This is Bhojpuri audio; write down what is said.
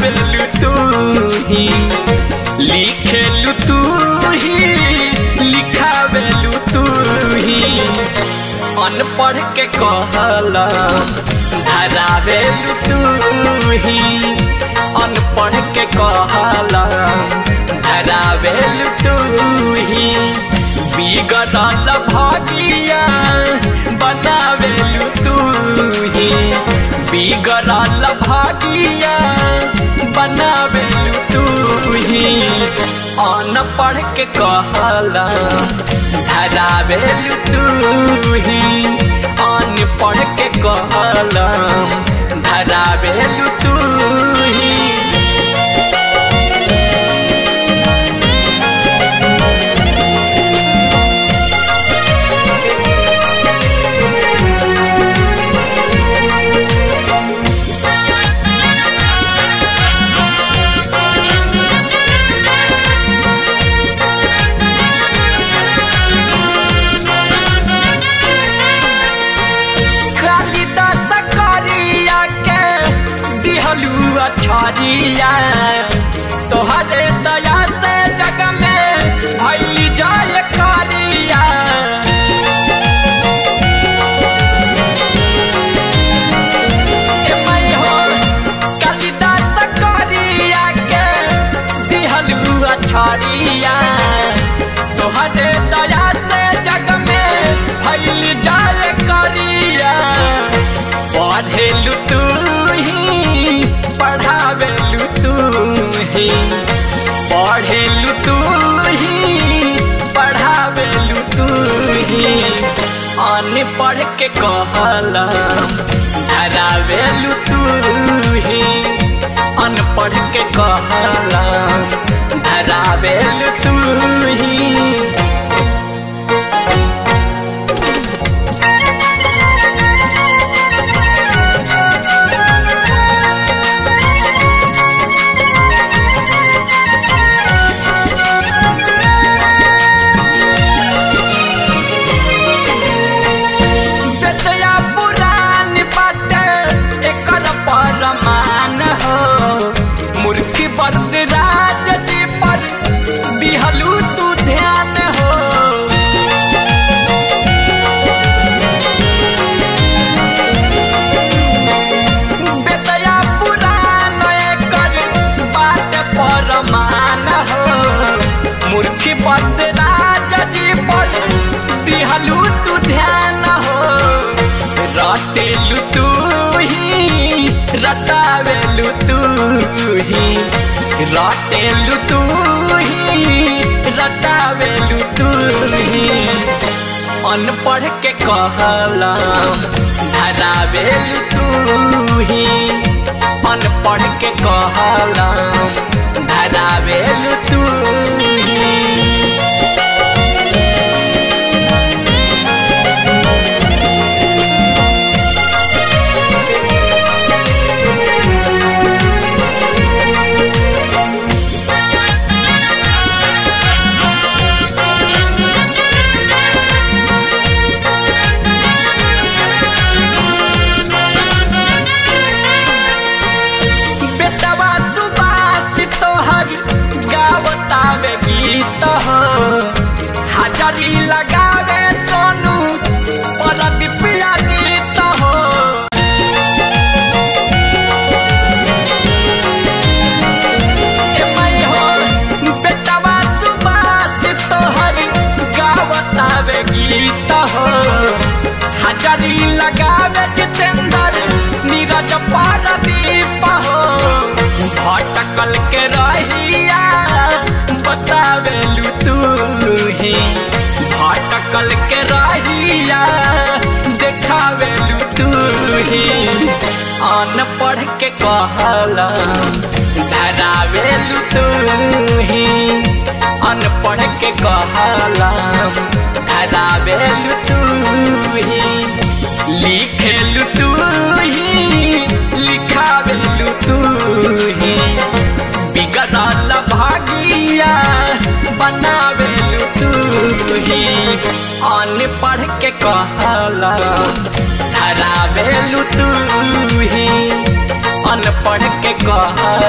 पढ़ावेलु तू ही लिखेलु तू ही लिखावेलु तू ही अनपढ़ के कहला धरावेलु तू ही अनपढ़ के कहला धरावेलु तू ही बिगड़ल भागिया बनावेलु तू ही बिगड़ल भागिया बनावेलु तू ही अनपढ़ के कहला धरावेलु तू ही अनपढ़ के कहला धरावेलु तू ही कालिदास करिया के दिहलू अछरिया तोहरे दया से जग में भइल जाय करिया ए मैं हो कालिदास करिया के दिहलू अछरिया तोहरे दया से जग में भइल जाय करिया पढ़ेलु तू ही पढ़ावेलु तू ही पढ़ेलु तू ही पढ़ावेलु तू ही अनपढ़ के कहला धरावेलु तू ही अनपढ़ के कहला धरावेलु तू ही बेतया पुरान बाटे एकर परमान हो मूर्ति बरद राज जी पर दिहलू तू ध्यान हो बेतया पुरान एकर बात परमान हो मूर्ति बरद राज जी पर दिहलू तू ध्यान हो रटेलु तू ही रटावेलु तू ही रटेलु तू ही रटावेलु तू ही अनपढ़ के कहला धरावेलु तू ही अनपढ़ के कहला धरावेलु तू ही बेटवा सुबास तोहर गावतावे गीत हो हाजरी लगावे सोनू परदीपिया गीत हो ए मैं हो बेटवा सुबास तोहर गावतावे गीत हो हाजरी लगावे जितेंद्र नीरज पारदीप हो भटकल के रहिया बतावेलु तू ही भटकल के रहिया देखावेलु तू ही अनपढ़ के कहला धरावेलु तू ही अनपढ़ के कहला धरावेलु तू ही लिखेलु तू ही लिखावेलु तू ही बिगड़ल भागिया बनावेलु तू ही अनपढ़ के कहला धरावेलु तू ही अनपढ़ के कहला